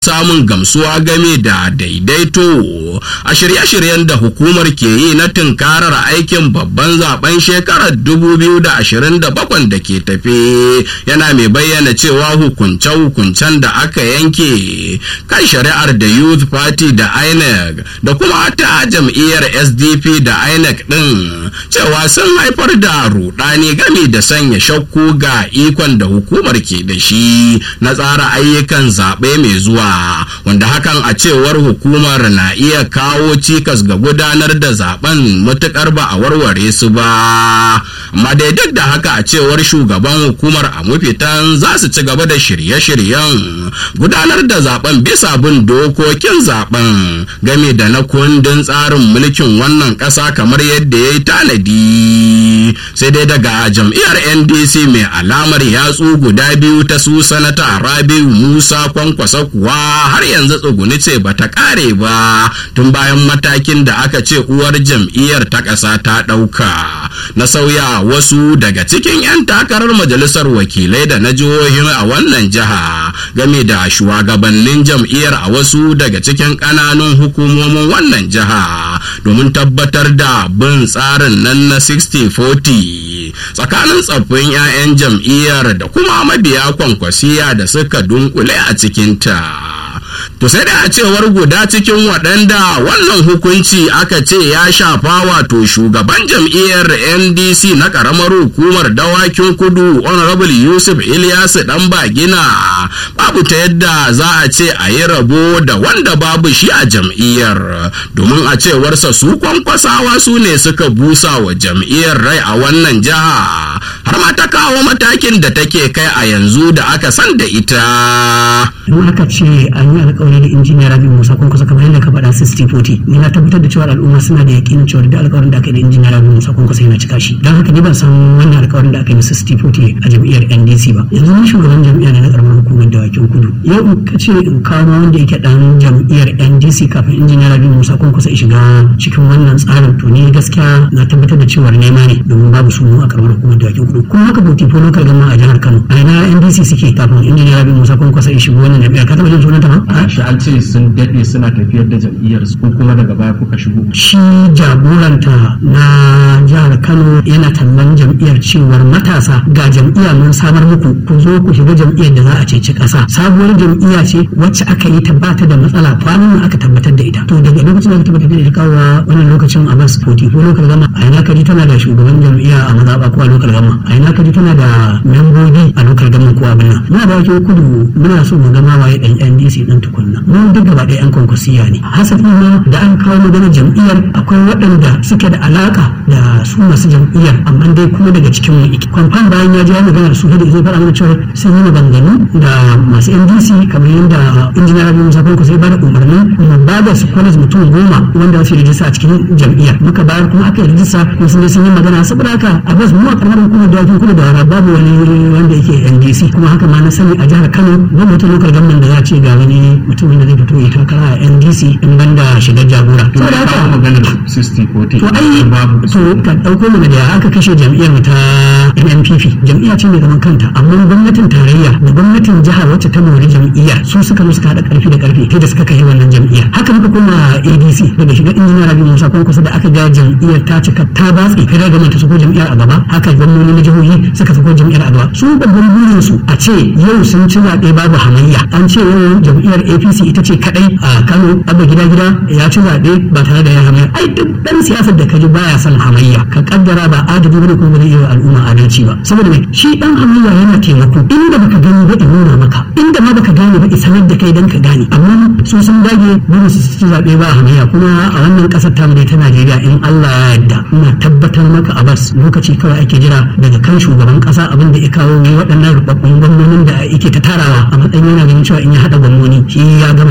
samun gamsuwa game da daidaito a shirye-shiryen da hukumar ke yi na tunkarar aikin babban zaben shekarar 2027 da ke tafe yana mai bayyana cewa hukunce-hukuncen da aka yanke kan shari'ar da youth party da inec da kuma ta jam'iyyar sdp da inec din cewa sun haifar da rudani game da sanya shakku ga ikon da hukumar ke da shi na tsara ayyukan zaɓe mai zuwa wanda hakan a cewar hukumar na iya kawo cikas ga gudanar da zaben matukar ba a warware su ba amma dai duk da haka a cewar shugaban hukumar a mafitan za su ci gaba da shirye-shiryen gudanar da zaben bisa bin dokokin zaben game da na kundin tsarin mulkin wannan ƙasa kamar yadda ya yi tanadi sai dai daga jam'iyyar ndc mai alamar yatsu guda biyu ta su sanata rabiu musa kwankwasa kuwa har yanzu tsuguni ce ba ta kare ba tun bayan matakin da aka ce uwar jam'iyyar ta ƙasa ta ɗauka na sauya wasu daga cikin 'yan takarar majalisar wakilai da na jihohin a wannan jiha game da shugabannin jam'iyyar a wasu daga cikin ƙananun hukumomin wannan jiha domin tabbatar da bin tsarin nan na 60-40 tsakanin tsaffin 'ya'yan jam'iyyar da kuma mabiya kwankwasiya da suka dunkule a cikinta. To sai da a cewar guda cikin waɗanda wannan hukunci aka ce ya shafa wato shugaban jam'iyyar NDC na ƙaramar hukumar dawakin kudu Honorable Yusuf Ilyasu ɗan bagina babu ta yadda za a ce a yi rabo da wanda babu shi a jam'iyyar domin a cewarsa su kwankwasawa su ne suka busa wa jam'iyyar rai a wannan jiha har ma ta kawo matakin da take kai a yanzu da aka san da ita. Don aka ce an yi alkawari da injiniya Rabi Musa kun kusa kamar yadda ka faɗa 60-40 ni na tabbatar da cewa al'umma suna da yakinin cewa da alkawarin da aka yi da injiniya Rabi Musa kun kusa yana cika shi don haka ni ban san wannan alkawarin da aka yi na 60-40 a jam'iyyar NDC ba yanzu ni shugaban jam'iyyar na karamar hukumar dawakin kudu yau in ka ce in kawo wanda yake dan jam'iyyar NDC kafin injiniya Rabi Musa kun kusa shiga cikin wannan tsarin to ni gaskiya na tabbatar da cewa nema ne domin babu su a karamar hukumar dawakin kudu kuma haka bauti ko lokal gama a jihar Kano a ina NDC suke kafin injiniya Rabi Musa kun kusa shigo wannan jam'iyyar ka taɓa jin sunanta ba shi an ce sun daɗe suna tafiyar da jam'iyyar su kuma daga baya kuka shigo shi jagoranta na jihar kano yana tallan jam'iyyar cewar matasa ga jam'iyya mun samar muku ku zo ku shiga jam'iyyar da za a ceci ƙasa sabuwar jam'iyya ce wacce aka yi ta bata da matsala kwanan nan aka tabbatar da ita to daga lokacin da aka tabbatar da ita kawo wannan lokacin a bas 40 ko lokal gama a ina kaji tana da shugaban jam'iyya a mazaɓa ko a lokal gama a ina kaji tana da membobi a lokal gama ko abin nan muna da kudu muna so mu gama waye dan NDC din tukunna mun duk gaba ɗaya yan kwankwasiya ne hasali ma da an kawo magana jam'iyyar akwai waɗanda suke da alaka da su masu jam'iyyar amma dai kuma daga cikin mu iki kwamfan bayan ya ji ya magana da su da zai fara mana cewa sun yi maganganu da masu NDC kamar yadda injiniya Rabi Musa Fanko sai ba da umarni mu ba da su kwanas mutum goma wanda su yi rijista a cikin jam'iyyar muka bayar kuma aka yi rijista kuma sun je sun yi magana saboda haka a bas mu a karamar hukumar dawakin kudu da wara babu wani wanda yake NDC kuma haka ma na sani a jihar Kano gwamnatin lokal government da za a ce ga wani mutumin da zai fito ya takara a NDC in banda shigar jagora. saboda haka maganar 60-40 to ai babu to ka dauko mu da aka kashe jam'iyyar mu ta NNPP jam'iyya ce mai zaman kanta amma gwamnatin tarayya da gwamnatin jihar wacce ta mori jam'iyyar su suka zo suka hada karfi da karfi kai da suka kai wannan jam'iyyar haka muka koma ADC daga shiga injiniya Rabi Musa kun kusa da aka ga jam'iyyar ta cika ta batsi kai daga manta sako jam'iyyar a gaba haka gwamnati na jihohi suka sako jam'iyyar a gaba su babban burin su a ce yau sun ci zaɓe babu hamayya an ce yau jam'iyyar APC ita ce kadai a Kano abba gida gida ya ci zaɓe ba tare da ya hamayya ai duk dan siyasar da kaji baya son hamayya ka kaddara ba adadi bane kuma zai iya al'umma adalci ba saboda mai shi dan hamayya yana taimako inda baka gani ba in nuna maka inda ma baka gane ba in sanar da kai dan ka gane amma su sun dage dole su ci zaɓe ba hamayya kuma a wannan kasar tamu dai ta Najeriya in Allah ya yarda ina tabbatar maka a bas lokaci kawai ake jira daga kan shugaban kasa abin da ya kawo waɗannan rubabbun gwamnonin da yake ta tarawa a matsayin yana ganin cewa in ya haɗa gwamnoni shi ya gama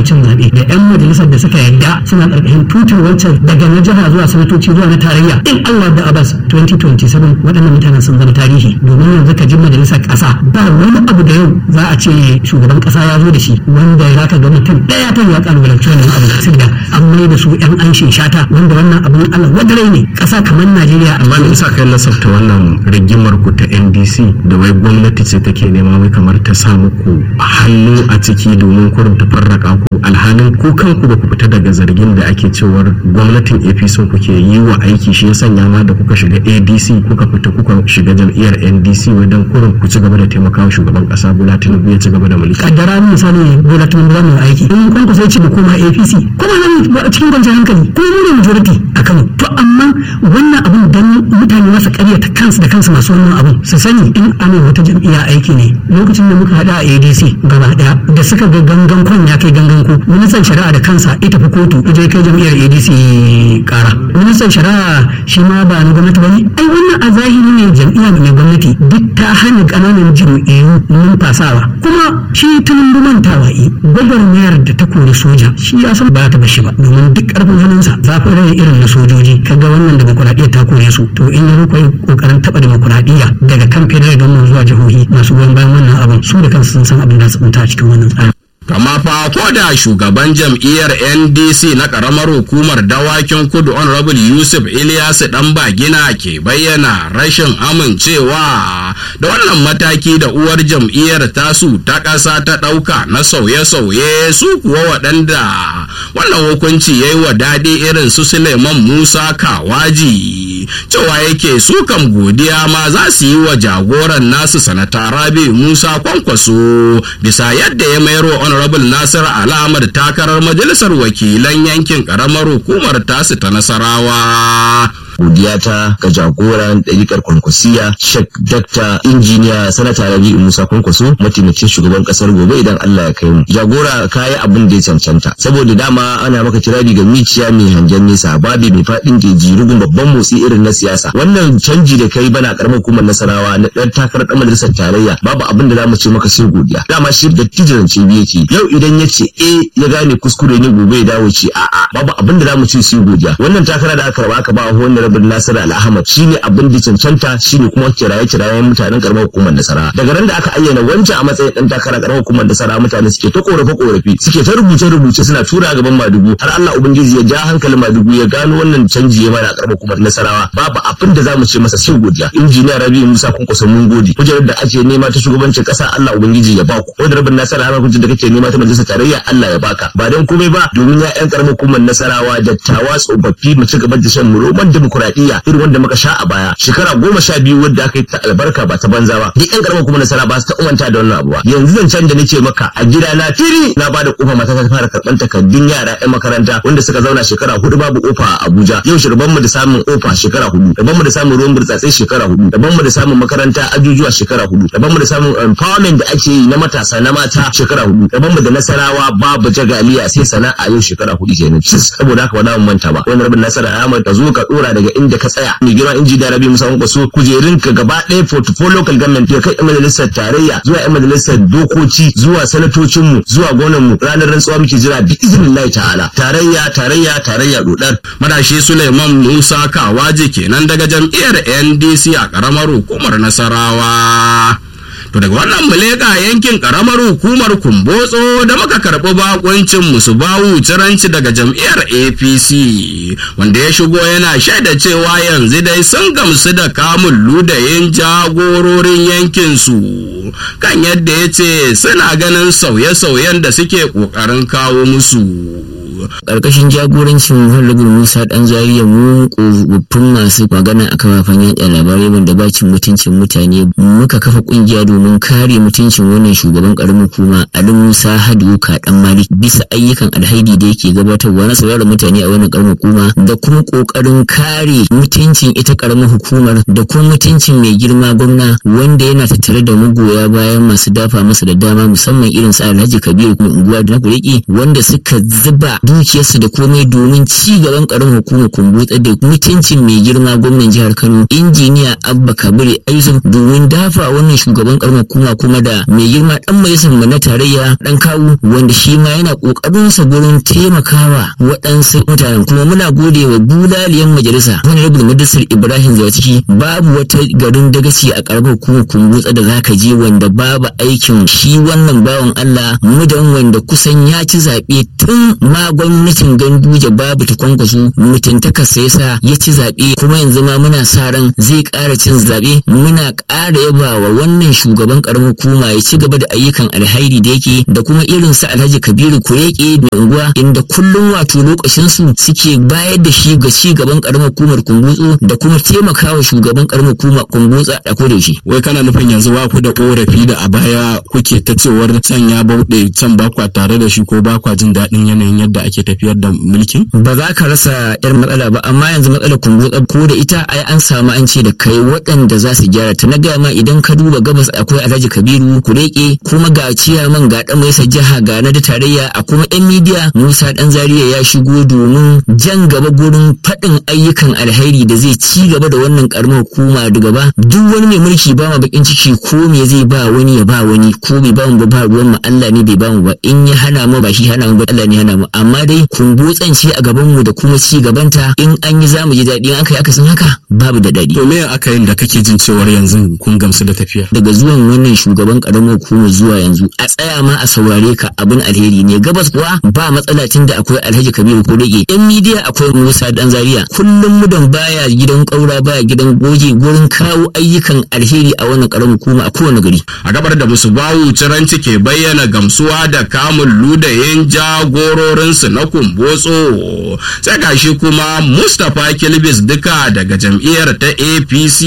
cin zaɓe da 'yan majalisar da suka yarda suna ƙarƙashin tutar wancan daga na jiha zuwa sanatoci zuwa na tarayya in Allah da Abbas 2027 waɗannan mutanen sun zama tarihi domin yanzu ka ji majalisar ƙasa ba wani abu da yau za a ce shugaban ƙasa ya zo da shi wanda za ka ga mutum ɗaya ta ya ƙalubalanci wannan abu saboda an mai da su 'yan anshin shata wanda wannan abun Allah wadare ne ƙasa kamar Najeriya amma me yasa kai nasabta wannan rigimar ku ta NDC da wai gwamnati ce take nema wai kamar ta sa muku hannu a ciki domin kurin ta farraka ku alhalin ku kanku ba ku fita daga zargin da ake cewar gwamnatin APC kuke yi wa aiki shi ya sanya ma da kuka shiga ADC kuka fita kuka shiga jam'iyyar NDC wajen kurin ku ci gaba da taimakawa shugaban kasa Bola Tinubu ya ci gaba da mulki kaddara misali Bola Tinubu za mu yi aiki in kun sai ci da koma APC kuma nan cikin kwanciyar hankali ko mu ne majority a Kano to amma wannan abun dan mutane masa ƙaryata kansu da kansu masu wannan abun su sani in ana wata jam'iyya aiki ne lokacin da muka haɗa a ADC gaba ɗaya da suka ga gangan kwan ya kai gangan ko ministan shari'a da kansa ya tafi kotu ya je kai jam'iyyar ADC ƙara ministan shari'a shi ma ba na gwamnati bane ai wannan a zahiri ne jam'iyya mai gwamnati duk ta hana ƙananan jam'iyyu numfasawa kuma shi tunin mantawa yi gwagwarmayar da ta kori soja shi ya san ba ta bashi ba domin duk ƙarfin hannunsa zafin rai irin na sojoji kaga wannan demokuraɗiyya ta kore su to in ya kai kokarin taɓa demokuraɗiyya daga kan federal government zuwa jihohi masu goyon bayan wannan abin su da kansu sun san abin da su a cikin wannan tsarin kama fa ko da shugaban jam'iyyar ndc na karamar hukumar dawakin kudu honorable yusuf ilyasu dan bagina ke bayyana rashin amincewa da wannan mataki da uwar jam'iyyar tasu ta ƙasa ta ɗauka na sauye-sauye su kuwa waɗanda wannan hukunci ya yi wa daɗi irin su suleiman musa kawaji cewa yake su kam godiya ma za su yi wa jagoran nasu sanata rabi musa kwankwaso bisa yadda ya mayar wa honorable nasir alamar takarar majalisar wakilan yankin karamar hukumar tasu ta nasarawa godiya ta ga jagoran ɗarikar kwankwasiya shek dakta injiniya sanata rabi musa kwankwaso mataimakin shugaban kasar gobe idan allah ya kai mu jagora kayi abin da ya cancanta saboda dama ana maka kirari ga miciya mai hangen nesa babi mai faɗin jeji rugun babban motsi irin na siyasa wannan canji da kai bana karamar hukumar nasarawa na ɗan takarar ɗan majalisar tarayya babu abin da zamu ce maka sai godiya dama shi da tijirance biyu yake yau idan ya ce eh ya gane kuskure ne gobe ya dawo ce a'a babu abin da zamu ce sai godiya wannan takara da aka raba aka ba wannan rabin Nasir Al-Ahmad shine abin da cancanta shine kuma kiraye kirayen mutanen karamar hukumar Nasara daga ran da aka ayyana wancan a matsayin dan takara karamar hukumar Nasara mutane suke ta korafe korafi suke ta rubuce rubuce suna tura gaban Madugu har Allah ubangiji ya ja hankalin Madugu ya gano wannan canji ya mana karamar hukumar Nasarawa babu abin da zamu ce masa sai godiya injiniya Rabi Musa kun kusa mun gode kujerar da ake nema ta shugabancin kasa Allah ubangiji ya baku wanda rabin Nasara Ahmad kujerar da kake nema ta majalisar tarayya Allah ya baka ba dan komai ba domin ya yan karamar hukumar Nasarawa dattawa tsofaffi mu ci gaba da shan roman demokuraɗiyya irin wanda muka sha a baya shekara goma sha biyu wadda aka yi ta albarka ba ta banza ba duk yan karamar kuma nasara ba su ta umanta da wannan abu ba yanzu zancen da nake maka a gida na fili na ba da kofa mata ta fara karɓar takardun yara yan makaranta wanda suka zauna shekara hudu babu kofa a Abuja yau shirban mu da samun kofa shekara hudu daban mu da samun ruwan burtsatse shekara hudu daban mu da samun makaranta ajujuwa shekara hudu daban mu da samun empowerment da ake yi na matasa na mata shekara hudu daban mu da nasarawa babu jagaliya sai sana'a yau shekara hudu kenan saboda haka ba za mu manta ba wani rabin nasara Ahmad ka zo ka dora daga inda ka tsaya mai girma inji da rabi musa kwaso kujerun ka gaba ɗaya portfolio local government ya kai yan majalisar tarayya zuwa yan majalisar dokoki zuwa sanatocin mu zuwa gonan mu ranar rantsuwa muke jira bi iznillahi ta'ala tarayya tarayya tarayya dodar madashi suleiman musa kawaje kenan daga jam'iyyar ndc a karamar hukumar nasarawa To daga wannan muleka yankin karamar hukumar Kumbotso da muka karɓi bakuncin musu bawu ciranci daga jam'iyyar APC wanda ya shigo yana shaida cewa yanzu dai sun gamsu da kamun ludayin jagororin yankin su kan yadda ya ce suna ganin sauye-sauyen da suke ƙoƙarin kawo musu. karkashin jagorancin Honorable Musa Dan Zariya mu kofaffin masu magana a kafafen yaɗa labarai wanda bacin mutuncin mutane muka kafa kungiya domin kare mutuncin wannan shugaban karamin hukuma Ali Musa Hadu Kaɗan Malik bisa ayyukan alhaidi da yake gabatarwa na sauraron mutane a wannan karamin hukuma da kuma kokarin kare mutuncin ita karamin hukumar da kuma mutuncin mai girma gwamna wanda yana tattare da magoya bayan masu dafa masa da dama musamman irin su Alhaji Kabiru kuma unguwa da na kureki wanda suka zuba dukiyarsu da komai domin ci gaban karamin hukumar kumbutsa da mutuncin mai girma gwamnan jihar Kano injiniya Abba Kabir Aizum domin dafa wannan shugaban karamar kuma kuma da mai girma dan majalisar mu na tarayya dan kawu wanda shi ma yana kokarin sa gurin taimakawa waɗansu mutanen kuma muna gode wa bulaliyan majalisa wani rabin majalisar Ibrahim Zawaciki babu wata garin dagaci a karamar kuma kumbutsa da zaka je wanda babu aikin shi wannan bawan Allah mudan wanda kusan ya ci zaɓe tun ma gwamnatin ganduje babu ta kwankwaso mutuntaka sai yasa ya ci zaɓe kuma yanzu ma muna sa ran zai ƙara cin zaɓe muna ƙara yaba wa wannan shugaban ƙaramin hukuma ya ci gaba da ayyukan alhairi da yake da kuma irin su Alhaji Kabiru Kureke mai unguwa inda kullum wato lokacin su suke bayar da shi ga ci gaban ƙaramar hukumar Kumbutsu da kuma taimakawa shugaban ƙaramar hukumar Kumbutsa a kodayaushe. wai kana nufin yanzu ba ku da korafi da a baya kuke ta cewar can ya bauɗe can ba kwa tare da shi ko ba kwa jin daɗin yanayin yadda ake tafiyar da mulkin ba za ka rasa yar matsala ba amma yanzu matsalar kumbutsa ko da ita ai an samu an ce da kai waɗanda za su gyara ta na gaya ma idan ka duba gabas akwai alhaji kabiru kureke kuma ga ciyaman ga dan mai jiha ga na da tarayya a kuma yan midiya musa dan zaria ya shigo domin jan gaba gurin faɗin ayyukan alheri da zai ci gaba da wannan karamar hukuma da gaba duk wani mai mulki ba ma bakin ciki ko me zai ba wani ya ba wani ko bai ba mu ba ba ruwan mu Allah ne bai ba mu ba in ya hana mu ba shi hana mu ba Allah ne hana mu amma dai kumbutsan ce a gaban mu da kuma ci gabanta in an yi zamu ji daɗi in aka yi aka san haka babu da daɗi to me aka yin da kake jin cewar yanzu kun gamsu da tafiya daga zuwan wannan shugaban karamar hukumar zuwa yanzu a tsaya ma a saurare ka abin alheri ne gabas kuwa ba matsala tun da akwai alhaji kabiru ko rage yan midiya akwai musa dan zaria kullum mudan baya gidan kaura baya gidan goje gurin kawo ayyukan alheri a wannan karamar hukuma a kowane gari a gabar da musu bawu ciranci ke bayyana gamsuwa da kamun ludayin jagororinsu na kumbotso sai gashi kuma mustapha kilbis duka daga jam'iyyar ta apc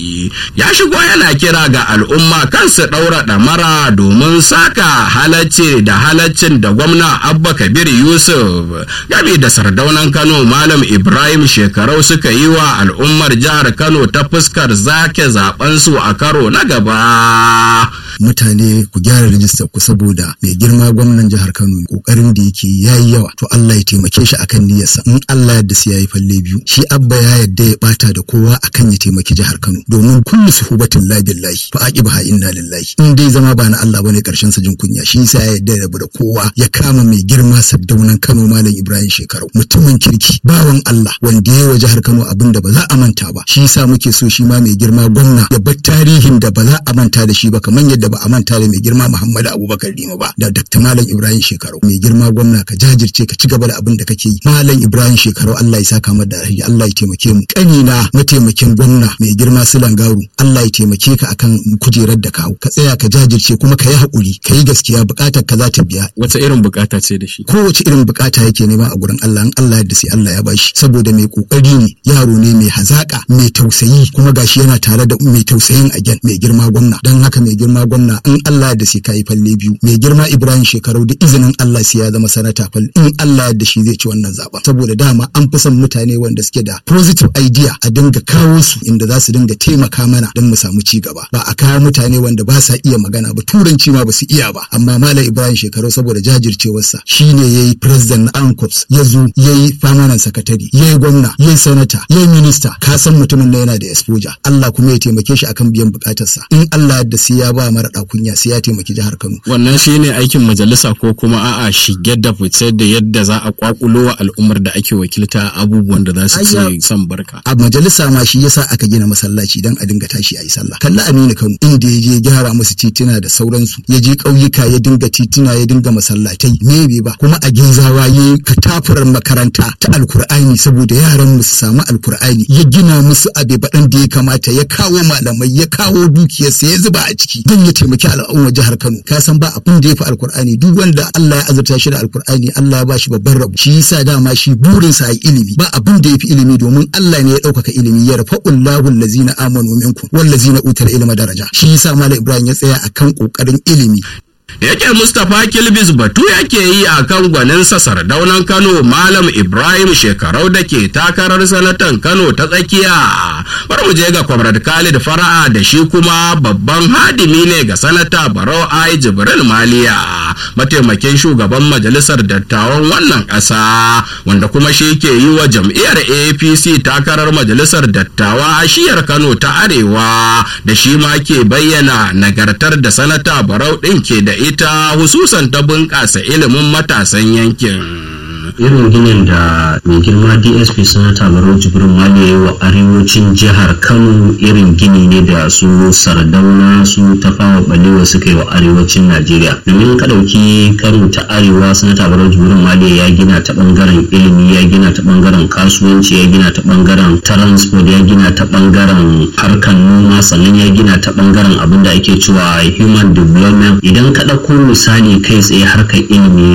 ya shigo yana kira ga al'umma kansu ɗaura ɗamara domin saka halacci da halaccin da gwamna abba kabir yusuf game da sardaunan kano malam ibrahim shekarau suka yi wa al'ummar jihar kano ta fuskar zake zaben a karo na gaba mutane ku gyara rijistar ku saboda mai girma gwamnan jihar Kano kokarin da yake yayi yawa to Allah ya taimake shi akan niyyarsa in Allah yadda sai yayi falle biyu shi abba ya yadda ya bata da kowa akan ya taimaki jihar Kano domin kullu suhubatin la billahi fa aqibaha inna lillahi in dai zama ba na Allah bane karshen sa jin kunya shi yasa ya yadda ya rabu da kowa ya kama mai girma saddaunan Kano malam Ibrahim Shekaru mutumin kirki bawan Allah wanda ya wa jihar Kano abin da ba za a manta ba shi yasa muke so shi ma mai girma gwamna ya bar tarihin da ba za a manta da shi ba kamar yadda ba a manta da mai girma Muhammadu Abubakar Rima ba da Dr. Malam Ibrahim Shekaru mai girma gwamna ka jajirce ka ci gaba da abin da kake yi Malam Ibrahim Shekaru Allah ya saka mata da alheri Allah ya taimake mu kanina mataimakin gwamna mai girma Sulan Garu Allah ya taimake ka akan kujerar da kawo ka tsaya ka jajirce kuma ka yi haƙuri ka yi gaskiya buƙatar ka za ta biya wata irin bukata ce da shi kowace irin bukata yake nema a gurin Allah in Allah yadda sai Allah ya bashi saboda mai kokari ne yaro ne mai hazaka mai tausayi kuma gashi yana tare da mai tausayin agen mai girma gwamna dan haka mai girma gwamna in Allah yadda sai kai falle biyu mai girma Ibrahim shekarau da izinin Allah sai ya zama sanata fal in Allah yadda shi zai ci wannan zaben saboda dama an fi son mutane wanda suke da positive idea a dinga kawo su inda za su dinga taimaka mana don mu samu ci gaba ba a kawo mutane wanda ba sa iya magana ba turanci ma ba su iya ba amma Malam Ibrahim shekarau saboda jajircewarsa shine yayi president na ANCOPS ya zo yayi permanent secretary yayi gwamna yayi senator yayi minister ka san mutumin da yana da exposure Allah kuma ya taimake shi akan biyan bukatarsa in Allah yadda sai ya ba mara kunya sai ya taimaki jihar Kano wannan shine aikin majalisa ko kuma a'a shige da fice da yadda za a kwakulo wa al'ummar da ake wakilta abubuwan da za su ce san barka a majalisa ma shi yasa aka gina masallaci dan a dinga tashi a yi sallah kalla Aminu Kano inda ya je gyara musu titina da sauransu ya je ƙauyuka ya dinga titina ya dinga masallatai me bai ba kuma a gezawa ya katafurar makaranta ta alkur'ani saboda yaran mu su samu alkur'ani ya gina musu abe baɗan da ya kamata ya kawo malamai ya kawo dukiyarsa ya zuba a ciki don ya taimaki al'ummar jihar Kano ka san ba abin da ya fi alkur'ani duk wanda Allah ya azurta shi da alkur'ani Allah ya bashi babban rabu shi yasa dama shi burinsa a ilimi ba abin da ya fi ilimi domin Allah ne ya ɗaukaka ilimi ya rafa Allahu allazina amanu minkum wallazina utul ilma daraja shi yasa Malam Ibrahim ya tsaya akan kokarin ilimi yake mustapha kilbis batu yake yi a kan gwaninsa sardaunan kano malam ibrahim shekarau da ke takarar sanatan kano ta tsakiya bar mu je ga kwamrad khalid fara'a da shi kuma babban hadimi ne ga sanata barau ai jibril maliya mataimakin shugaban majalisar dattawan wannan ƙasa wanda kuma shi ke yi wa jam'iyyar apc takarar majalisar dattawa a shiyar kano ta arewa da shi ma ke bayyana nagartar da sanata barau ɗin ke da ita hususan ta bunƙasa ilimin matasan yankin. irin ginin da mai girma dsp sanata barau jibrin mali ya yi wa arewacin jihar kano irin gini ne da su sardauna su tafawa balewa suka yi wa arewacin najeriya domin ka ɗauki kano ta arewa sanata barau jibrin mali ya gina ta ɓangaren ilimi ya gina ta ɓangaren kasuwanci ya gina ta ɓangaren transport ya gina ta ɓangaren harkar noma sannan ya gina ta ɓangaren abin da ake cewa human development idan ka ɗauko misali kai tsaye harkar ilimi